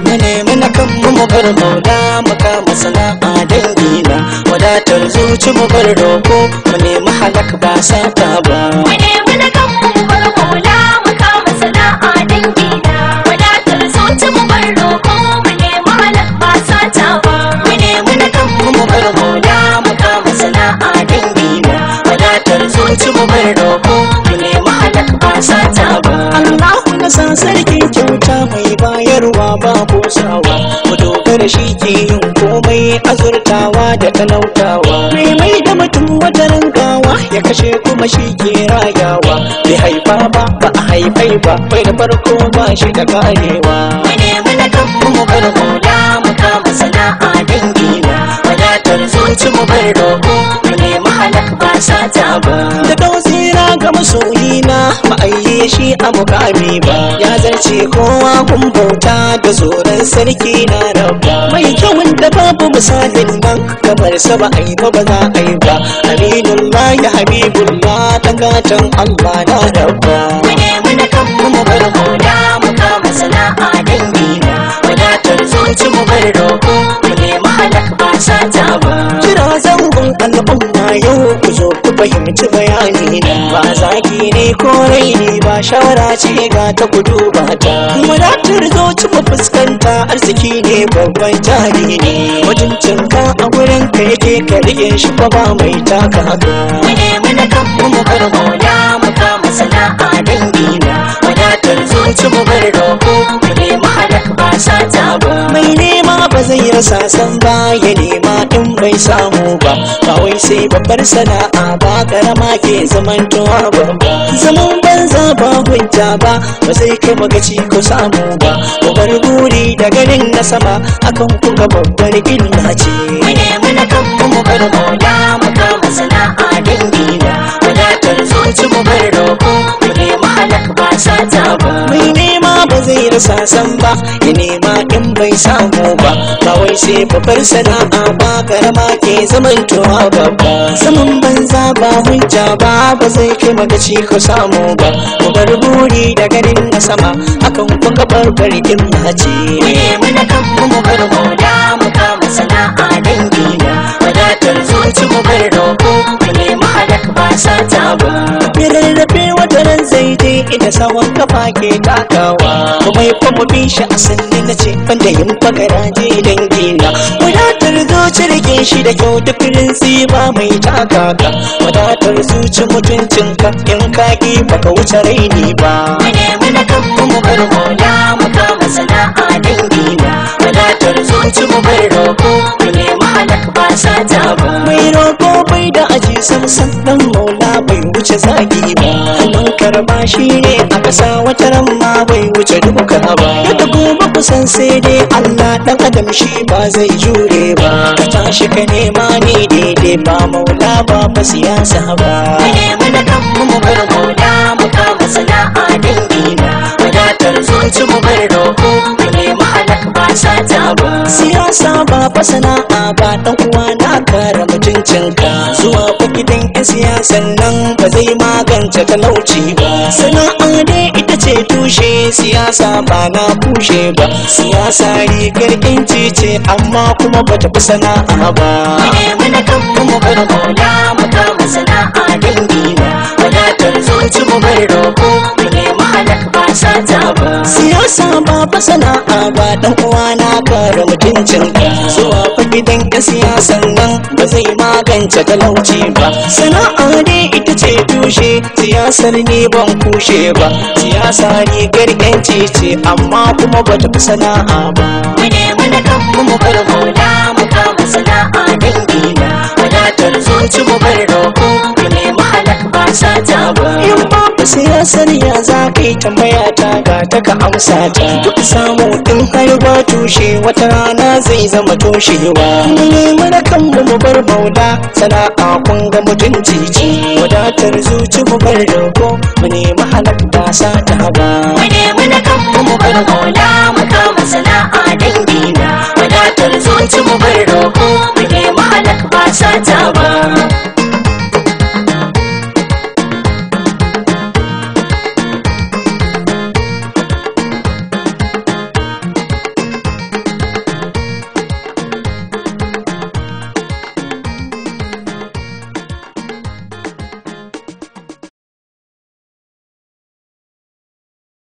mu nemi na kanmu mu bar maula mu kama sana'a dangina wadatar zuci mu bar roko mu nemi halak ba sata ba Mu nemi na kanmu mu bar maula mu kama sana'a dangina. Wadatar zuci mu bar roko mu nemi halak ba sata ba. mu nemi na kanmu mu bar maula mu kama sana'a dangina wadatar zuci mu bar roko mu nemi halak ba sata ba Allahu na san sarki kyauta mai bayarwa ba kosawa mu dogara shi ke yin komai azurtawa da talautawa mai mai da mutum wata rangawa ya kashe kuma shi ke rayawa bai haifa ba ba a haifai ba bai da farko ba shi da karewa mu nemi na kanmu mu bar maula mu kama sana'a dangina wadatar zuci mu bar roko mu nemi halak ba sata ba da dausira ga masoyina ba a yi shi a mukami ba ya zarce kowa kun bauta da tsoron sarki na rabba mai kyawun da babu misalin nan kamar sa ba a yi ba ba za a yi ba aminullah ya habibullah ta gatan allah na rabba mu nemi na kanmu mu bar maula mu kama sana'a dangina wadatar zuci mu bar roko mu nemi halak ba sata ba kira zangon al'umma yau ku zo ku fahimci bayani na ba zaki ne ko raini ba shawara ce ga ta kudu ba ta wadatar zuci mu fuskanta arziki ne babban jari ne mutuncin ka a gurin ka yake ka rike shi fa ba mai taka haka mu nemi na kanmu mu bar maula mu kama sana'a dangina wadatar zuci mu bar roko mu nemi halak ba sata ba mai nema ba zai rasa san ba ya nema in bai samu ba ba wai sai babbar sana'a ba karama ke zamantowa babba zaman banza ba hujja ba ba zai kai magaci ko samu ba ku bar buri da ganin na sama akan kuka babbar illa ce mu nemi na kanmu mu bar maula mu kama sana'a dangina wadatar zuci mu bar roko mu nemi halak ba sata ba mai nema ba zai rasa san ba ya nema in bai samu ba ba wai sai babbar sana'a ba karama ke zamantowa babba zaman banza ba hujja ba ba zai kai magaci ko samu ba mu bar buri da ganin na sama akan kuka barbar illa ce mu nemi na kanmu mu bar maula mu kama sana'a dangina wadatar zuci mu bar roko mu nemi halak ba sata ba rarrafe wata ran zai je inda sawon kafa ke takawa kuma ya kuma bi shi a sanni na ce banda yin fagaraje dangina wadatar zuci rike shi da kyau duk rinsi ba mai taka ka wadatar zuci mutuncinka in ka ki baka wuce raini ba mu nemi na kanmu mu bar maula mu kama sana'a dangina wadatar zuci mu bar roko mu nemi halak ba sata ba mai roko bai da aji samsan dan maula bai wuce zagi ba hannun karba shi ne a ƙasa wata ran ma bai wuce duka ba yadda gobe kusan sai dai Allah dan adam shi ba zai jure ba ka tashi ka nema ne daidai ba maula ba ba siyasa ba mu nemi na kanmu mu bar maula mu kama sana'a dangina wadatar zuci mu bar roko mu nemi halak ba sata ba siyasa ba fa sana'a ba dan uwa na kare mutuncinka zuwa fa gidan yan siyasan nan ba zai magance talauci ba sana'a dai ita ce tushe siyasa ba na kushe ba siyasa rigar inci ce amma kuma ba ta fi sana'a ba mu nemi na kanmu mu bar maula mu kama sana'a dangina wadatar zuci mu bar roko mu nemi halak ba sata ba siyasa ba fa sana'a ba dan uwa na kare mutuncinka zuwa fa gidan yan siyasan nan ba zai magance talauci ba sana'a ne ita ce tushe siyasar ne ban kushe ba siyasa rigar yanci ce amma kuma ba ta fi sana'a ba mu nemi na kanmu mu bar maula mu kama sana'a dangina wadatar zuci mu bar roko mu nemi halak ba sata ba in babu siyasar ya za ka yi tambaya ta ga ta ka amsa ta duk samu in har ba tushe wata rana zai zama toshewa mu nemi na kanmu mu bar maula sana'a kun ga mutunci ce wadatar zuci mu bar roko mu nemi halak ba sata ba mu nemi na kanmu mu bar maula mu kama sana'a dangina wadatar zuci mu bar roko mu nemi halak ba sata ba